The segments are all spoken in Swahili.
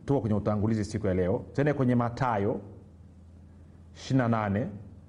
tuko kwenye utangulizi siku ya leo tende kwenye matayo 28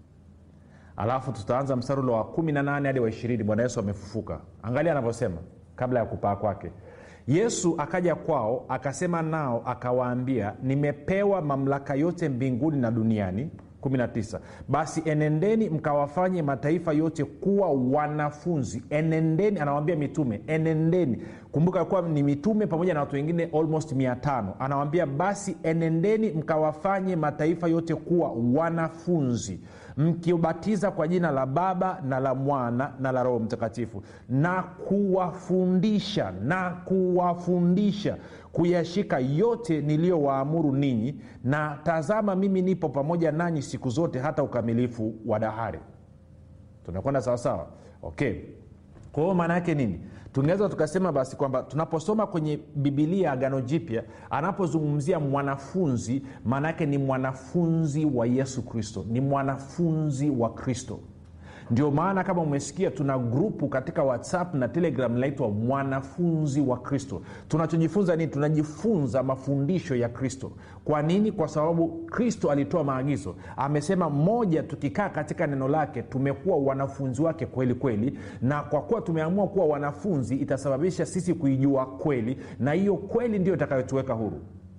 alafu tutaanza mstari ule wa 18 hadi wa 20 bwana yesu amefufuka angalia anavyosema kabla ya kupaa kwake yesu akaja kwao akasema nao akawaambia nimepewa mamlaka yote mbinguni na duniani 19 basi enendeni mkawafanye mataifa yote kuwa wanafunzi enendeni anawambia mitume enendeni kumbuka kuwa ni mitume pamoja na watu wengine almost 500 anawambia basi enendeni mkawafanye mataifa yote kuwa wanafunzi mkiubatiza kwa jina la baba na la mwana na la roho mtakatifu na kuwafundisha na kuwafundisha kuyashika yote niliyowaamuru ninyi na tazama mimi nipo pamoja nanyi siku zote hata ukamilifu wa dahari tunakwenda sawasawa okay kwa hiyo maana yake nini tungeweza tukasema basi kwamba tunaposoma kwenye bibilia agano jipya anapozungumzia mwanafunzi maana yake ni mwanafunzi wa yesu kristo ni mwanafunzi wa kristo ndio maana kama umesikia tuna grupu katika whatsapp na telegram linaitwa mwanafunzi wa kristo tunachojifunza nini tunajifunza mafundisho ya kristo kwa nini kwa sababu kristo alitoa maagizo amesema moja tukikaa katika neno lake tumekuwa wanafunzi wake kweli kweli na kwa kuwa tumeamua kuwa wanafunzi itasababisha sisi kuijua kweli na hiyo kweli ndio itakayotuweka huru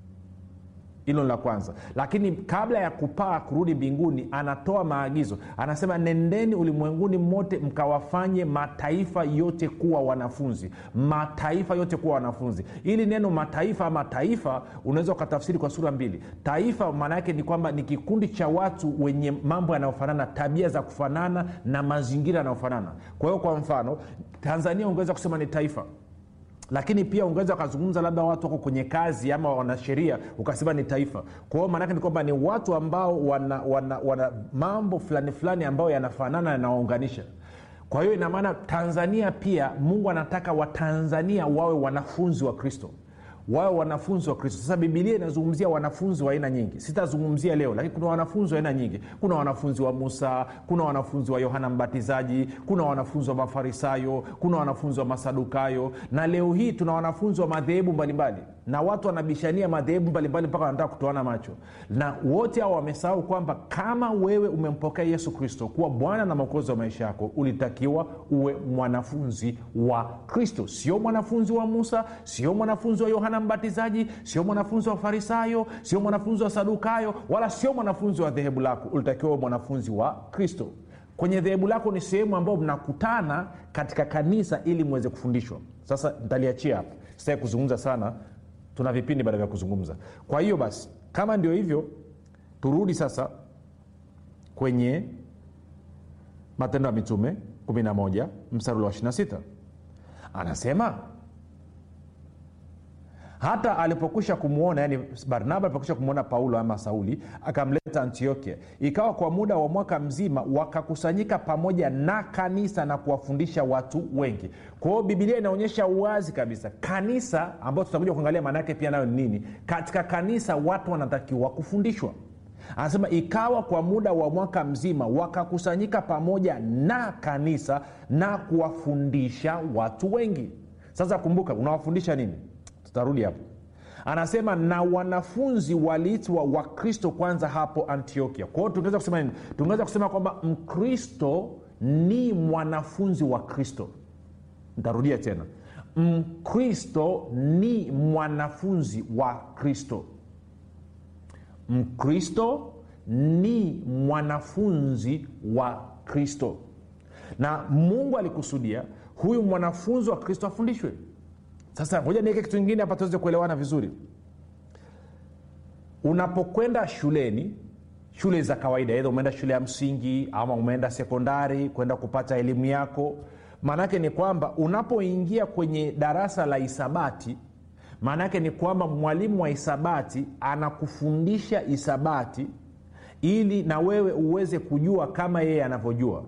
hilo la kwanza lakini kabla ya kupaa kurudi mbinguni anatoa maagizo anasema nendeni ulimwenguni mote mkawafanye mataifa yote kuwa wanafunzi mataifa yote kuwa wanafunzi ili neno mataifa ama taifa unaweza ukatafsiri kwa sura mbili taifa maana yake ni kwamba ni kikundi cha watu wenye mambo yanayofanana tabia za kufanana na mazingira yanayofanana kwa hiyo kwa mfano tanzania ungeweza kusema ni taifa lakini pia ungeweza ukazungumza labda watu wako kwenye kazi ama wanasheria ukasema ni taifa kwa hiyo maanake ni kwamba ni watu ambao wana, wana, wana mambo fulani fulani ambayo yanafanana yanawaunganisha kwa hiyo inamaana tanzania pia mungu anataka watanzania wawe wanafunzi wa kristo wawe wanafunzi wa kristo sasa bibilia inazungumzia wanafunzi wa aina nyingi sitazungumzia leo lakini kuna wanafunzi wa aina nyingi kuna wanafunzi wa musa kuna wanafunzi wa yohana mbatizaji kuna wanafunzi wa mafarisayo kuna wanafunzi wa masadukayo na leo hii tuna wanafunzi wa madhehebu mbalimbali na watu wanabishania madhehebu mbalimbali mpaka wanataka kutoana macho na wote hao wamesahau kwamba kama wewe umempokea yesu kristo kuwa bwana na mwokozi wa maisha yako ulitakiwa uwe mwanafunzi wa kristo sio mwanafunzi wa musa sio mwanafunzi wa yohana mbatizaji sio mwanafunzi wa farisayo sio mwanafunzi wa sadukayo wala sio mwanafunzi wa dhehebu lako ulitakiwa uwe mwanafunzi wa kristo kwenye dhehebu lako ni sehemu ambayo mnakutana katika kanisa ili mweze kufundishwa sasa ntaliachia hapa sitaki kuzungumza sana tuna vipindi baada vya kuzungumza kwa hiyo basi kama ndio hivyo turudi sasa kwenye matendo ya mitume 11 mstari wa 26 anasema hata alipokwisha kumwona yani barnaba alipokwisha kumwona paulo ama sauli akamleta antiokia ikawa kwa muda wa mwaka mzima wakakusanyika pamoja na kanisa na kuwafundisha watu wengi kwa hiyo bibilia inaonyesha uwazi kabisa kanisa ambayo tutakuja kuangalia maana yake pia nayo ni nini katika kanisa watu wanatakiwa kufundishwa anasema ikawa kwa muda wa mwaka mzima wakakusanyika pamoja na kanisa na kuwafundisha watu wengi sasa kumbuka unawafundisha nini tutarudi hapo anasema na wanafunzi waliitwa wakristo kwanza hapo antiokia kwa hiyo tungeweza kusema nini tungeweza kusema kwamba mkristo ni mwanafunzi wa kristo ntarudia tena mkristo ni mwanafunzi wa kristo mkristo ni mwanafunzi wa kristo na mungu alikusudia huyu mwanafunzi wa kristo afundishwe sasa ngoja niweke kitu kingine hapa tuweze kuelewana vizuri unapokwenda shuleni shule za kawaida edha umeenda shule ya msingi ama umeenda sekondari kwenda kupata elimu yako maanaake ni kwamba unapoingia kwenye darasa la hisabati maanaake ni kwamba mwalimu wa hisabati anakufundisha hisabati ili na wewe uweze kujua kama yeye anavyojua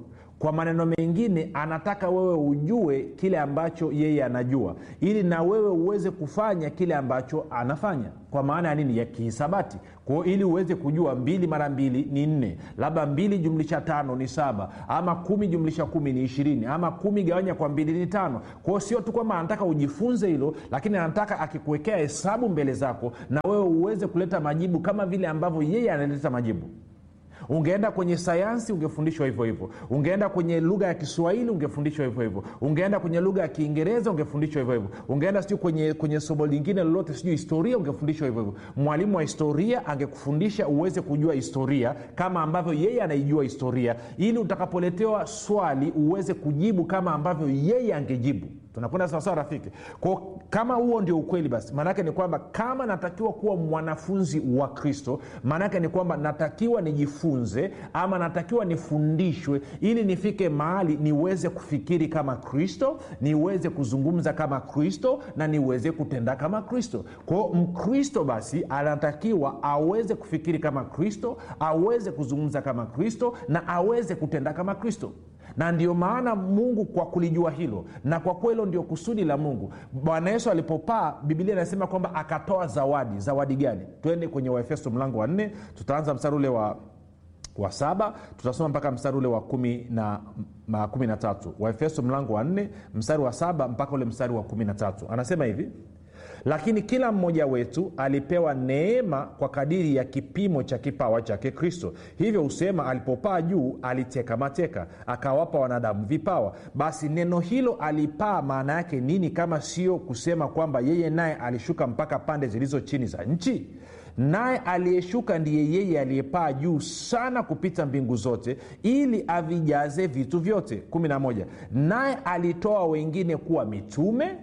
kwa maneno mengine anataka wewe ujue kile ambacho yeye anajua ili na wewe uweze kufanya kile ambacho anafanya kwa maana ya nini ya kihisabati kwao ili uweze kujua mbili mara mbili ni nne labda mbili jumlisha tano ni saba ama kumi jumlisha kumi ni ishirini ama kumi gawanya kwa mbili ni tano kwao sio tu kwamba anataka ujifunze hilo lakini anataka akikuwekea hesabu mbele zako na wewe uweze kuleta majibu kama vile ambavyo yeye analeta majibu ungeenda kwenye sayansi ungefundishwa hivyo hivyo ungeenda kwenye lugha ya kiswahili ungefundishwa hivyo hivyo ungeenda kwenye lugha ya kiingereza ungefundishwa hivyo hivyo ungeenda sijui kwenye, kwenye somo lingine lolote sijui historia ungefundishwa hivyo hivyo mwalimu wa historia angekufundisha uweze kujua historia kama ambavyo yeye anaijua historia ili utakapoletewa swali uweze kujibu kama ambavyo yeye angejibu tunakwenda sawasawa rafiki kwao kama huo ndio ukweli basi maanaake ni kwamba kama natakiwa kuwa mwanafunzi wa kristo maanaake ni kwamba natakiwa nijifunze ama natakiwa nifundishwe ili nifike mahali niweze kufikiri kama kristo niweze kuzungumza kama kristo na niweze kutenda kama kristo kwao mkristo basi anatakiwa aweze kufikiri kama kristo aweze kuzungumza kama kristo na aweze kutenda kama kristo na ndio maana mungu kwa kulijua hilo na kwa kuwa hilo ndio kusudi la mungu bwana yesu alipopaa bibilia inasema kwamba akatoa zawadi zawadi gani twende kwenye waefeso mlango wa nne tutaanza mstari ule wa wa saba tutasoma mpaka mstari ule wa kumi na, ma, kumi na tatu waefeso mlango wa nne mstari wa saba mpaka ule mstari wa kumi na tatu anasema hivi lakini kila mmoja wetu alipewa neema kwa kadiri ya kipimo cha kipawa chake kristo hivyo husema alipopaa juu aliteka mateka akawapa wanadamu vipawa basi neno hilo alipaa maana yake nini kama sio kusema kwamba yeye naye alishuka mpaka pande zilizo chini za nchi naye aliyeshuka ndiye yeye aliyepaa juu sana kupita mbingu zote ili avijaze vitu vyote 11 naye alitoa wengine kuwa mitume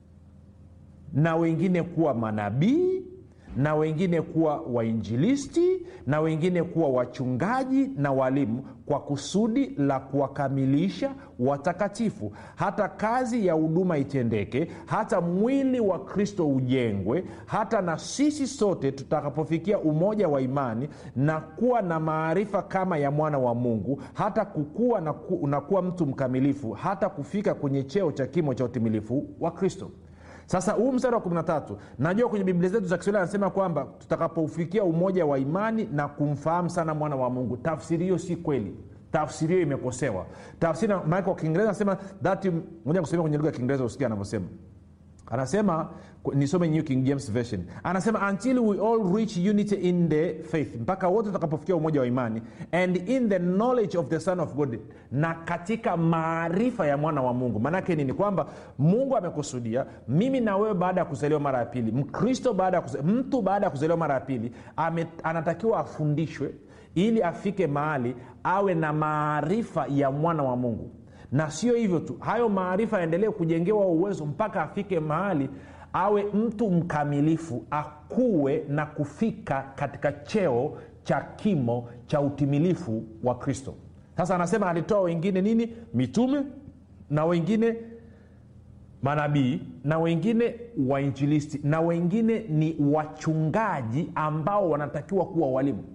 na wengine kuwa manabii na wengine kuwa wainjilisti na wengine kuwa wachungaji na walimu kwa kusudi la kuwakamilisha watakatifu hata kazi ya huduma itendeke hata mwili wa kristo ujengwe hata na sisi sote tutakapofikia umoja wa imani na kuwa na maarifa kama ya mwana wa mungu hata kukua na, ku, na kuwa mtu mkamilifu hata kufika kwenye cheo cha kimo cha utimilifu wa kristo sasa huu mstari wa 13 najua kwenye biblia zetu za kiswahili anasema kwamba tutakapoufikia umoja wa imani na kumfahamu sana mwana wa mungu tafsiri hiyo si kweli tafsiri hiyo imekosewa tafsiri maana kwa kiingereza anasema that moja kusomea kwenye lugha ya kiingereza usikia anavyosema anasema nisome new king james version anasema until we all reach unity in the faith mpaka wote tutakapofikia umoja wa imani and in the knowledge of the son of god na katika maarifa ya mwana wa mungu maanake nini kwamba mungu amekusudia mimi na wewe baada ya kuzaliwa mara ya pili mkristo baada ya kuzaliwa, mtu baada ya kuzaliwa mara ya pili ame, anatakiwa afundishwe ili afike mahali awe na maarifa ya mwana wa mungu na sio hivyo tu hayo maarifa yaendelee kujengewa uwezo mpaka afike mahali awe mtu mkamilifu akuwe na kufika katika cheo cha kimo cha utimilifu wa kristo sasa anasema alitoa wengine nini mitume na wengine manabii na wengine wainjilisti na wengine ni wachungaji ambao wanatakiwa kuwa walimu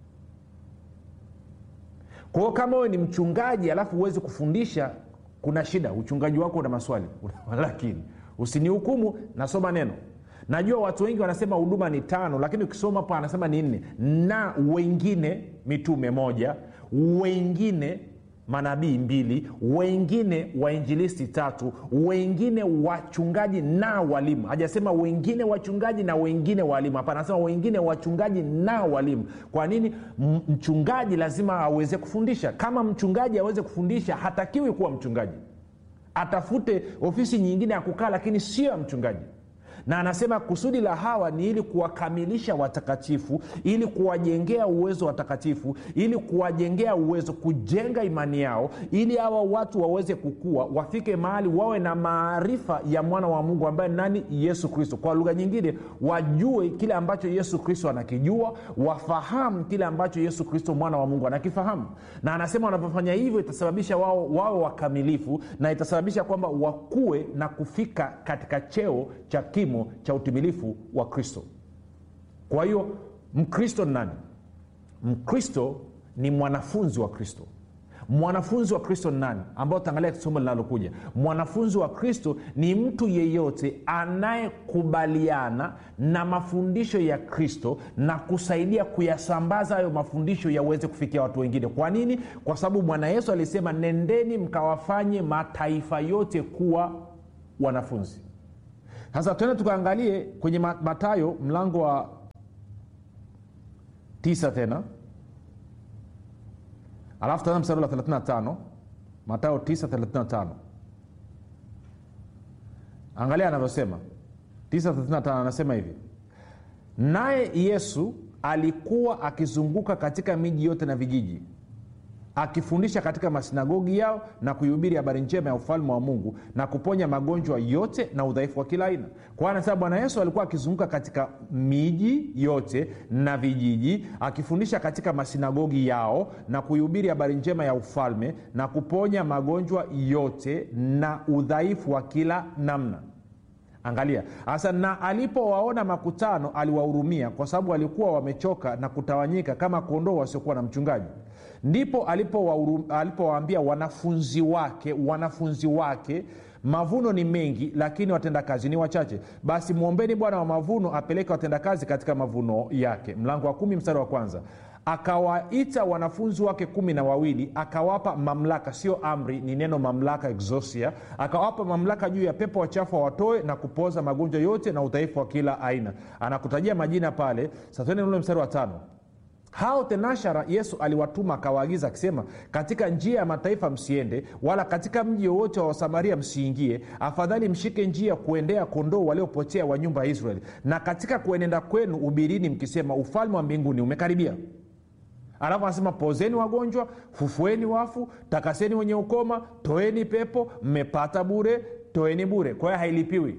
kwa hiyo kama wewe ni mchungaji alafu huwezi kufundisha kuna shida uchungaji wako una maswali lakini usinihukumu nasoma neno najua watu wengi wanasema huduma ni tano lakini ukisoma hapo anasema ni nne na wengine mitume moja wengine manabii mbili wengine wainjilisti tatu wengine wachungaji na walimu hajasema wengine wachungaji na wengine walimu hapana anasema wengine wachungaji na walimu kwa nini mchungaji lazima aweze kufundisha kama mchungaji aweze kufundisha hatakiwi kuwa mchungaji atafute ofisi nyingine ya kukaa lakini sio ya mchungaji na anasema kusudi la hawa ni ili kuwakamilisha watakatifu ili kuwajengea uwezo watakatifu ili kuwajengea uwezo kujenga imani yao ili hawa watu waweze kukua wafike mahali wawe na maarifa ya mwana wa mungu ambaye nani yesu kristo kwa lugha nyingine wajue kile ambacho yesu kristo anakijua wafahamu kile ambacho yesu kristo mwana wa mungu anakifahamu na anasema wanapofanya hivyo itasababisha wao wawe wakamilifu na itasababisha kwamba wakue na kufika katika cheo cha kimo cha utimilifu wa kristo kwa hiyo mkristo ni nani mkristo ni mwanafunzi wa kristo mwanafunzi wa kristo ni nani ambao tutaangalia somo linalokuja mwanafunzi wa kristo ni mtu yeyote anayekubaliana na mafundisho ya kristo na kusaidia kuyasambaza hayo mafundisho yaweze kufikia watu wengine kwa nini kwa sababu bwana yesu alisema nendeni mkawafanye mataifa yote kuwa wanafunzi sasa tuende tukaangalie kwenye matayo mlango wa tisa tena alafu tazama mstari la 35 matayo 935 angalia anavyosema 935 anasema hivi naye yesu alikuwa akizunguka katika miji yote na vijiji akifundisha katika masinagogi yao na kuihubiri habari njema ya ufalme wa mungu na kuponya magonjwa yote na udhaifu wa kila aina kwa anasema bwana yesu alikuwa akizunguka katika miji yote na vijiji akifundisha katika masinagogi yao na kuihubiri habari njema ya ufalme na kuponya magonjwa yote na udhaifu wa kila namna angalia sasa na alipowaona makutano aliwahurumia kwa sababu walikuwa wamechoka na kutawanyika kama kondoo wasiokuwa na mchungaji ndipo alipowaambia alipo wanafunzi wake wanafunzi wake mavuno ni mengi lakini watendakazi ni wachache basi mwombeni bwana wa mavuno apeleke watendakazi katika mavuno yake mlango wa kumi mstari wa kwanza akawaita wanafunzi wake kumi na wawili akawapa mamlaka sio amri ni neno mamlaka exosia akawapa mamlaka juu ya pepo wachafu wawatoe na kupoza magonjwa yote na udhaifu wa kila aina anakutajia majina pale satene ule mstari wa tano hao tenashara yesu aliwatuma akawaagiza akisema katika njia ya mataifa msiende wala katika mji wowote wa wasamaria msiingie afadhali mshike njia kuendea kondoo waliopotea wa nyumba ya israeli na katika kuenenda kwenu ubirini mkisema ufalme wa mbinguni umekaribia alafu anasema pozeni wagonjwa fufueni wafu takaseni wenye ukoma toeni pepo mmepata bure toeni bure kwa hiyo hailipiwi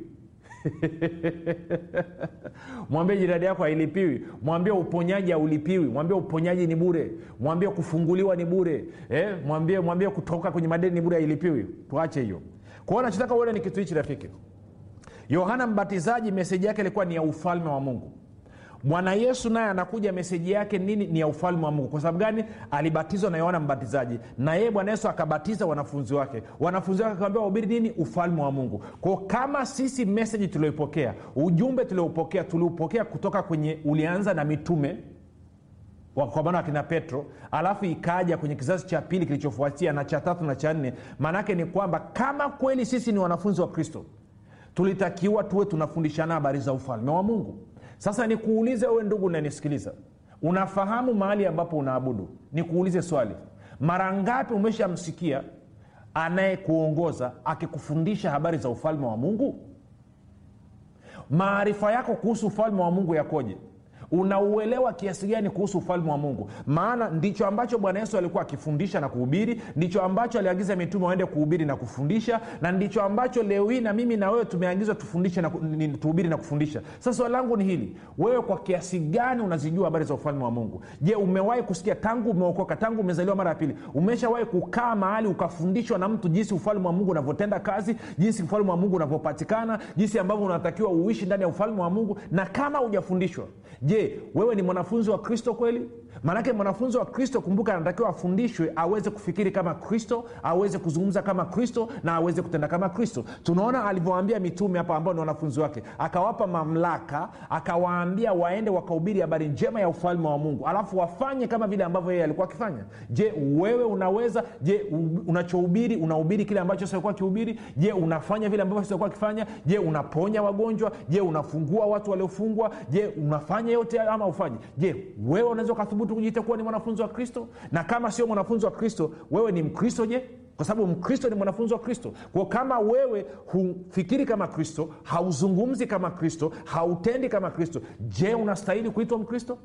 mwambie jirani yako hailipiwi mwambie uponyaji haulipiwi mwambie uponyaji ni bure mwambie kufunguliwa ni bure eh? mwambie mwambie kutoka kwenye madeni ni bure hailipiwi tuache hiyo kwao nachotaka uone ni kitu hichi rafiki yohana mbatizaji meseji yake ilikuwa ni ya ufalme wa mungu bwana yesu naye anakuja meseji yake nini ni ya ufalme wa mungu kwa sababu gani alibatizwa na yohana mbatizaji na yeye bwana yesu akabatiza wanafunzi wake wanafunzi wake akawambia wahubiri nini ufalme wa mungu kwao kama sisi meseji tulioipokea ujumbe tuliopokea tuliupokea kutoka kwenye ulianza na mitume kwa maana wakina petro alafu ikaja kwenye kizazi cha pili kilichofuatia na cha tatu na cha nne maanaake ni kwamba kama kweli sisi ni wanafunzi wa kristo tulitakiwa tuwe tunafundishana habari za ufalme wa mungu sasa nikuulize wewe ndugu unanisikiliza unafahamu mahali ambapo unaabudu nikuulize swali mara ngapi umeshamsikia anayekuongoza akikufundisha habari za ufalme wa mungu maarifa yako kuhusu ufalme wa mungu yakoje unauelewa kiasi gani kuhusu ufalme wa mungu maana ndicho ambacho bwana yesu alikuwa akifundisha na kuhubiri ndicho ambacho aliagiza mitume waende kuhubiri na kufundisha na ndicho ambacho leo hii na mimi na wewe tumeagizwa tufundishe na tuhubiri na kufundisha sasa swali langu ni hili wewe kwa kiasi gani unazijua habari za ufalme wa mungu je umewahi kusikia tangu umeokoka tangu umezaliwa mara ya pili umeshawahi kukaa mahali ukafundishwa na mtu jinsi ufalme wa mungu unavyotenda kazi jinsi ufalme wa mungu unavyopatikana jinsi ambavyo unatakiwa uishi ndani ya ufalme wa mungu na kama hujafundishwa je wewe ni mwanafunzi wa kristo kweli maanake mwanafunzi wa kristo kumbuka anatakiwa afundishwe aweze kufikiri kama kristo aweze kuzungumza kama kristo na aweze kutenda kama kristo tunaona alivyowaambia mitume hapa ambao ni wanafunzi wake akawapa mamlaka akawaambia waende wakahubiri habari njema ya ufalme wa mungu alafu wafanye kama vile ambavyo yeye alikuwa akifanya je wewe unaweza je unachohubiri unahubiri kile ambacho siokuwa kihubiri je unafanya vile ambavyo siokuwa akifanya je unaponya wagonjwa je unafungua watu waliofungwa je unafanya yote ama ufanyi je wewe unaweza ukathubutu kujiita kuwa ni mwanafunzi wa kristo na kama sio mwanafunzi wa kristo wewe ni mkristo je kwa sababu mkristo ni mwanafunzi wa kristo kwao kama wewe hufikiri kama kristo hauzungumzi kama kristo hautendi kama kristo je unastahili kuitwa mkristo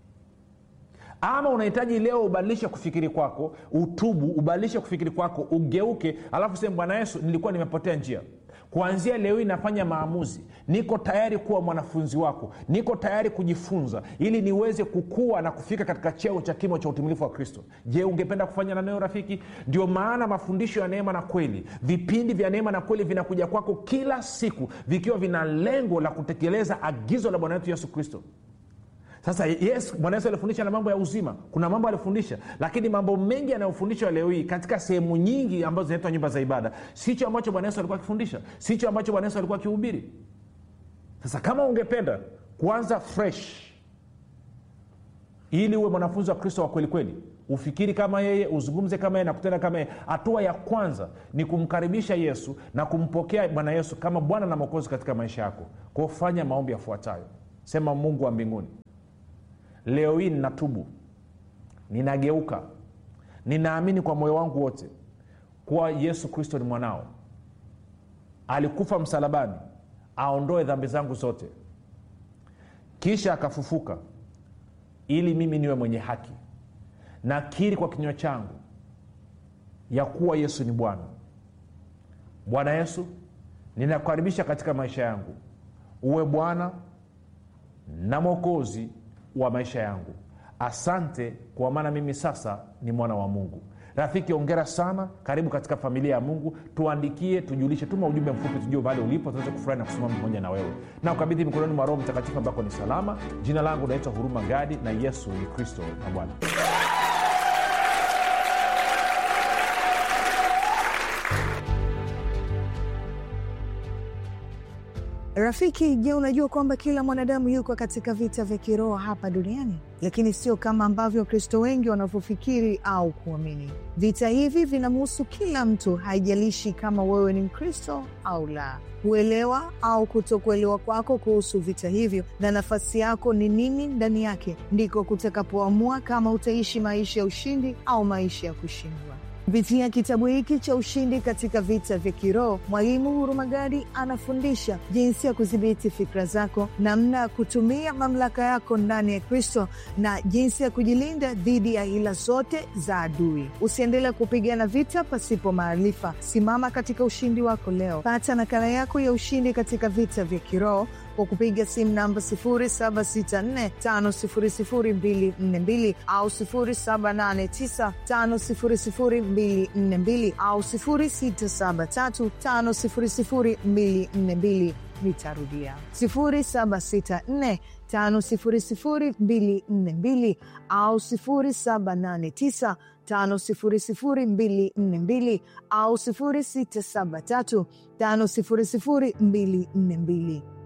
ama unahitaji leo ubadilishe kufikiri kwako utubu ubadilishe kufikiri kwako ugeuke alafu sehemu bwana yesu nilikuwa nimepotea njia kuanzia leo hii nafanya maamuzi niko tayari kuwa mwanafunzi wako niko tayari kujifunza ili niweze kukua na kufika katika cheo cha kimo cha utimilifu wa kristo je ungependa kufanya na neo rafiki ndio maana mafundisho ya neema na kweli vipindi vya neema na kweli vinakuja kwako kila siku vikiwa vina lengo la kutekeleza agizo la bwana wetu yesu kristo sasa yes bwana yesu alifundisha na mambo ya uzima kuna mambo alifundisha lakini mambo mengi yanayofundishwa leo hii katika sehemu nyingi ambazo zinaitwa nyumba za ibada sicho ambacho bwana yesu alikuwa akifundisha sicho ambacho bwana yesu alikuwa akihubiri sasa kama ungependa kuanza fresh ili uwe mwanafunzi wa kristo wa kweli kweli ufikiri kama yeye uzungumze kama yeye na kutenda kama yeye hatua ya kwanza ni kumkaribisha yesu na kumpokea bwana yesu kama bwana na mwokozi katika maisha yako kwao fanya maombi yafuatayo sema mungu wa mbinguni leo hii ninatubu ninageuka ninaamini kwa moyo wangu wote kuwa yesu kristo ni mwanao alikufa msalabani aondoe dhambi zangu zote kisha akafufuka ili mimi niwe mwenye haki nakiri kwa kinywa changu ya kuwa yesu ni bwana bwana yesu ninakukaribisha katika maisha yangu uwe bwana na mwokozi wa maisha yangu asante kwa maana mimi sasa ni mwana wa mungu rafiki ongera sana karibu katika familia ya mungu tuandikie tujulishe tuma ujumbe mfupi tujue mahali ulipo tuweze kufurahi na kusimama pamoja na wewe na ukabidhi mikononi mwa roho mtakatifu ambako ni salama jina langu naitwa huruma gadi na yesu ni kristo na bwana Rafiki, je, unajua kwamba kila mwanadamu yuko katika vita vya kiroho hapa duniani, lakini sio kama ambavyo Wakristo wengi wanavyofikiri au kuamini. Vita hivi vinamhusu kila mtu, haijalishi kama wewe ni Mkristo au la. Kuelewa au kutokuelewa kwako kuhusu vita hivyo na nafasi yako ni nini ndani yake, ndiko kutakapoamua kama utaishi maisha ya ushindi au maisha ya kushindwa. Kupitia kitabu hiki cha Ushindi katika Vita vya Kiroho, Mwalimu Hurumagadi anafundisha jinsi ya kudhibiti fikra zako, namna ya kutumia mamlaka yako ndani ya Kristo na jinsi ya kujilinda dhidi ya hila zote za adui. Usiendelee kupigana vita pasipo maarifa. Simama katika ushindi wako leo. Pata nakala yako ya Ushindi katika Vita vya Kiroho kwa kupiga simu namba 0764500242 au 0789500242 au 0673500242. Nitarudia 0764500242 au 0789500242 au 0673500242.